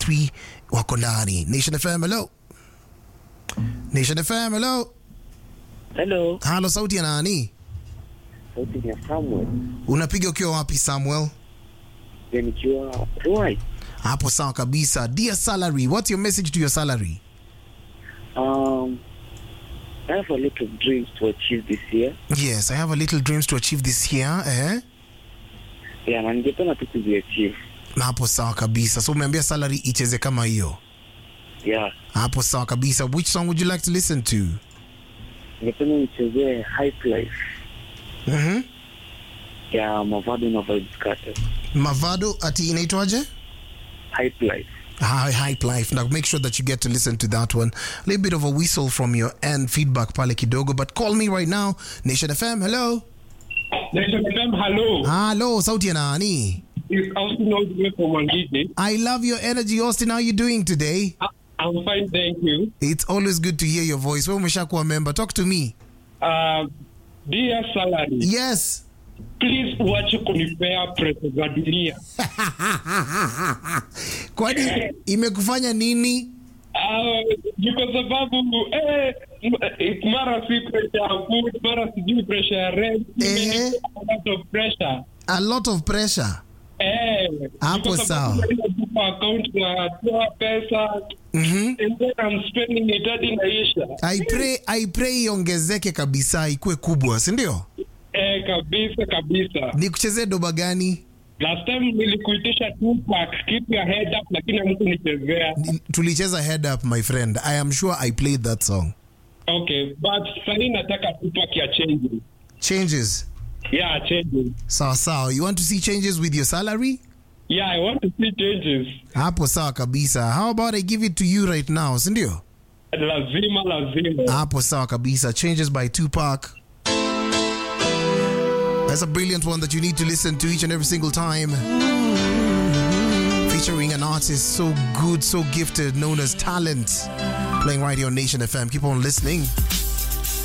3 wako ndani. Nation FM, hello. Nation FM, hello. Hello, Halo, sauti ya nani? sauti ni ya Samuel. Unapiga ukiwa wapi Samuel? Ya nikiwa Ruai. Hapo sawa kabisa. Dear salary, what's your message to your salary? Um, I have a lot of dreams to achieve this year. Yes, I have a little dreams to achieve this year. Eh? Yeah, na ningependa tu kuziachieve. Na hapo sawa kabisa. So umeambia salary icheze kama hiyo. Yeah, Hapo sawa kabisa. Which song would you like to listen to? ningependa nichezee Hype Life Mhm. ya Mavado na Vibes Cartel. Mavado ati inaitwaje? Hype Life. Hi, hype life. Now make sure that you get to listen to that one. A little bit of a whistle from your end, feedback pale kidogo, but call me right now. Nation FM, hello. Nation FM, hello. Hello, sauti ya nani? It's Austin Ozime from Wangiji. I love your energy, Austin. How you doing today? I- I'm fine, thank you. It's always good to hear your voice. Wewe umeshakuwa member. Talk to me. Uh, dear salary, Yes. please uache kunipea pesa za dunia. Kwani imekufanya nini? Uh, ni kwa sababu eh, m- mara si pressure ya food, mara sijui pressure ya rent, Eh. a lot of pressure. A lot of pressure. Eh, ni Hapo kwa sababu sawa. naenda tu kwa account natoa pesa Mhm. and then I'm spending it hadi inaisha. I pray, I pray iongezeke kabisa, ikuwe kubwa, si ndio? Eh, kabisa kabisa. Nikuchezee doba gani? Last time nilikuitisha Tupac, keep your head up, lakini hamkunichezea. Ni- Tulicheza head up my friend. I am sure I played that song. Okay, but sahii nataka Tupac ya change. Changes. Yeah, changes. Sawa sawa. You want to see changes with your salary? Yeah, I want to see changes. Hapo sawa kabisa. How about I give it to you right now, si ndio? Lazima, lazima. Hapo sawa kabisa. Changes by Tupac. That's a brilliant one that you need to listen to each and every single time. Featuring an artist so good, so gifted, known as Talent. Playing right here on Nation FM. Keep on listening.